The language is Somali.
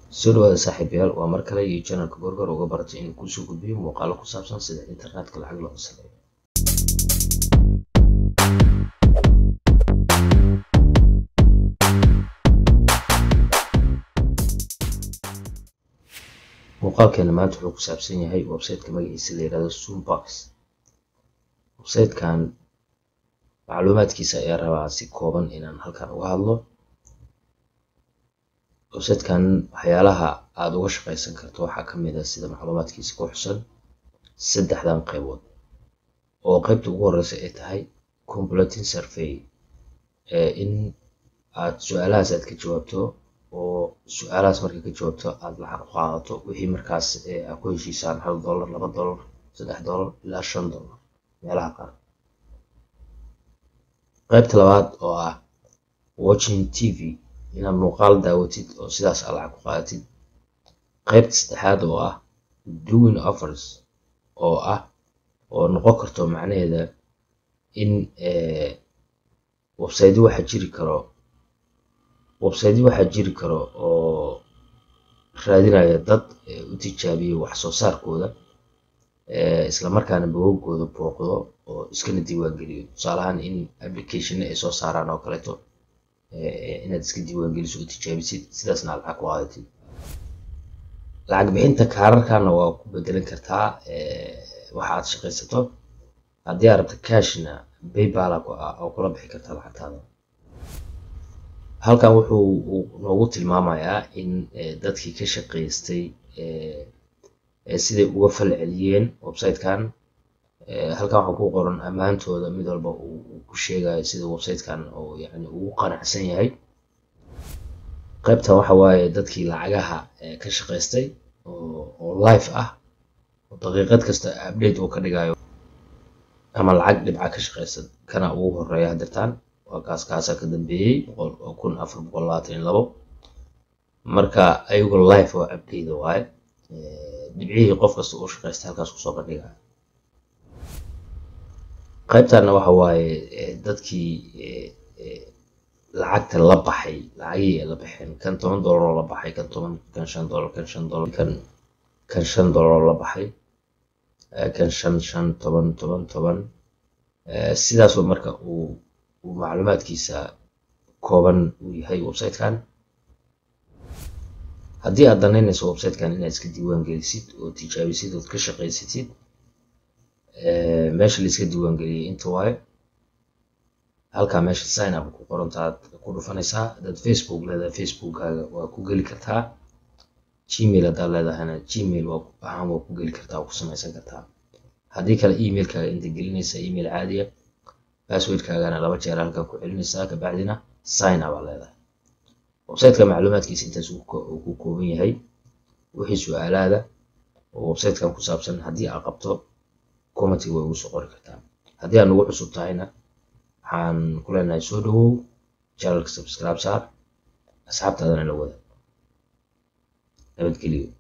soo dhawaada saaxiibayaal waa mar kale iyo janalka gorgor uga baratay inuu kuusoo gudbiyo muuqaalo ku saabsan sida internetka lacag looga sameeyo muuqaalkeena maanta wuxuu ku saabsan yahay websiteka magaciisa la yihahdo zoombox websitekan macluumaadkiisa ayaa rabaa si kooban inaan halkan uga hadlo websitekan waxyaalaha aada uga shaqaysan karto waxaa ka mid a sida macluumaadkiisa ku xusan saddexdan qaybood oo qaybta ugu horeysa ay tahay completing survey in aad su-aalahaas aad ka jawaabto oo su-aalahaas marka ka jawaabto aada lacag u qaadato wixii markaas aad ku heshiisaan hal dollar laba dollar saddex dollar ilaa shan dollar meelaha qaar qaybta labaad oo ah watching t v inaad muuqaal daawatid oo sidaas aad lacag ku qaadatid qaybta saddexaad oo ah doing offers oo ah oo noqon karto macnaheeda in websityo waxaa jiri karo websityo waxaa jiri karo oo raadinaya dad u tijaabiya wax soo saarkooda islamarkaana bogogooda booqdo oo iskana diiwaangeliyo tusaalahaan in applicationna ay soo saaraan oo kaleeto inaad iska diiwaangeliso oo tijaabisid sidaasna aad lacag ku qaadatid lacag bixinta kaararkana waa ku bedelan kartaa waxa aad shaqaysato haddii aad rabto cashna baybal oo kula bixi kartaa lacagtaada halkan wuxuu noogu tilmaamayaa in dadkii ka shaqaystay siday uga fal celiyeen websitekan halkan waxaa ku qoran ammaantooda mid walba uu ku sheegayo sida websitekan oo yani ugu qanacsan yahay qaybtan waxa waaye dadkii lacagaha ka shaqaystay oo live ah oo daqiiqad kasta update uu ka dhigayo ama lacag dhibca ka shaqaysan kana ugu horeeya hadirtaan waa kaas kaasaa ka dambeeyey kun afar boqol labaatan iyo labo marka ayagoo live oo update waaye dhibcihii qof kasta uu shaqaystay halkaas kusoo bandhigaya qaybtana waxa waaye dadkii lacagta la baxay lacagihii ay la baxeen kan toban dollar oo la baxay kan toban kan shan dollar kan shan dollar kan kan shan dollar oo la baxay kan shan shan toban toban toban sidaasoo marka uu uu macluumaadkiisa kooban uu yahay websitekan haddii aad danaynayso websitekan inaad iska diiwaan gelisid oo tijaabisid ood ka shaqaysatid meesha laiska diiwaan geliyay inta waaye halkaa meesha sign up ku qorantaad ku dhufanaysaa haddaad facebook leedahay facebookkaaga waa ku geli kartaa gmail haddaad leedahayna gmail ahaan waa ku geli kartaa waa ku samaysan kartaa haddii kale emailkaaga inta gelinaysa email caadiya passwordkaagana laba jeer halkan ku celinaysaa kabacdina sign up aa leedahay websiteka macluumaadkiisa intaas uu ku kooban yahay wixii su-aalaada oo websitekan ku saabsan haddii aad qabto commenty way ugu soo qori kartaa haddii aad nagu cusub tahayna waxaan ku leenahay soo dhawow channelka subscribe saar asxaabtaadana la wada nabadgeliyo